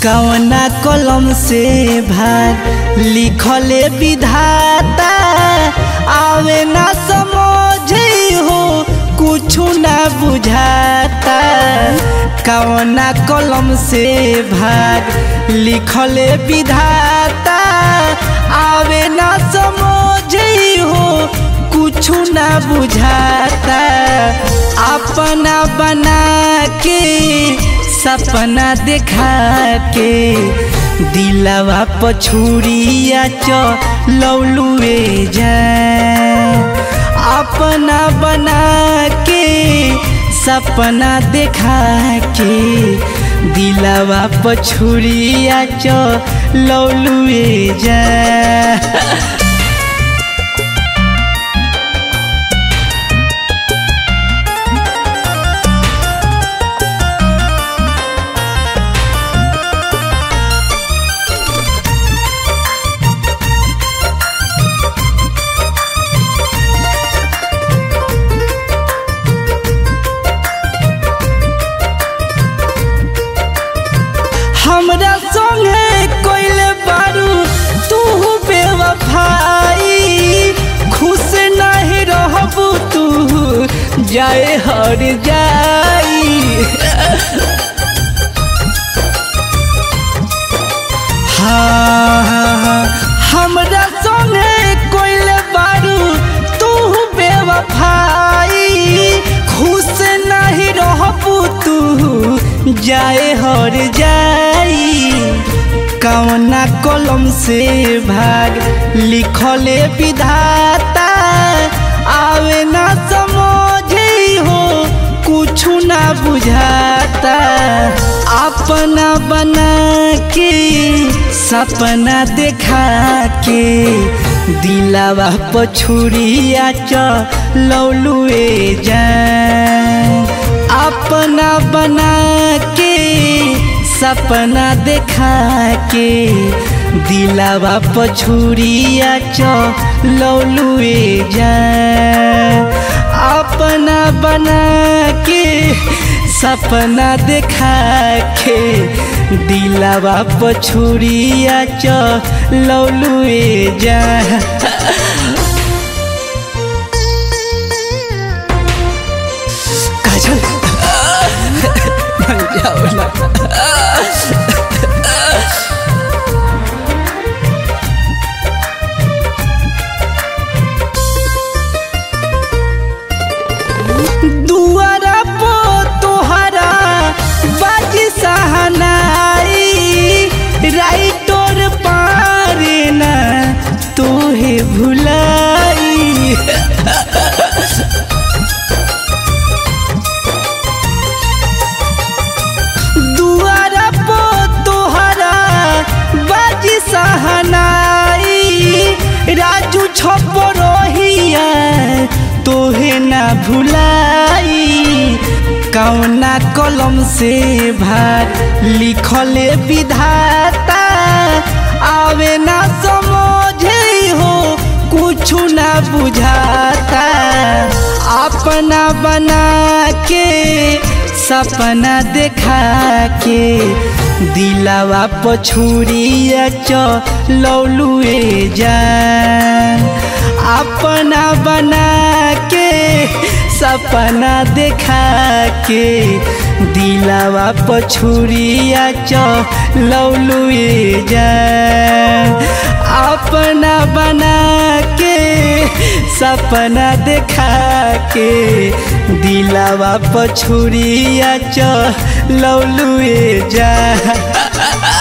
कवना कलम से भाग लिखले विधाता आवे ना समझे हो कुछ ना बुझाता कवना कलम से भाग लिखले विधाता आवे ना समझे हो कुछ ना बुझाता अपना बना के सपना देखा के दिलवा पछुरिया च लौलुए जाए अपना बना के सपना देखा के दिलवा पछुरिया च लौलुए जाए हमरा संगे कोइले बारू तू बेवफाई खुश नहीं रहबू तू जाए हर जाई हाँ हाँ, हाँ, हमरा संगे कोइले बारू तू बेवफाई खुश नहीं रहबू तू जाए हर जाई कवना कलम से भाग लिखले विधाता आवे ना समझे हो कुछ ना बुझाता अपना बना के सपना देखा के दिलावा पछुरिया च लौलुए जाए अपना बना के सपना देखा के दिलावा पछुरिया च लौलुए जाए अपना बना के सपना देखा के दिलावा पछुरिया च लौलुए जाए काजल मर जाओ ना दुआरा पो तोहरा बाजी सहनाई राइटोर पारे ना तोहे भुलाई दुआरा पो तोहरा बाजी सहनाई राजू छप रोहिया तोहे ना भुलाई कौना कलम से भार लिखले विधाता आवे ना समझे हो कुछ ना बुझाता अपना बना के सपना देखा के दिलावा पछुरिया च लौलुए जान अपना बना के सपना देखा के दिलावा पछुरिया च लौलुए जान अपना बना के सपना देखा के दिलावा पछुरिया च लौलुए जा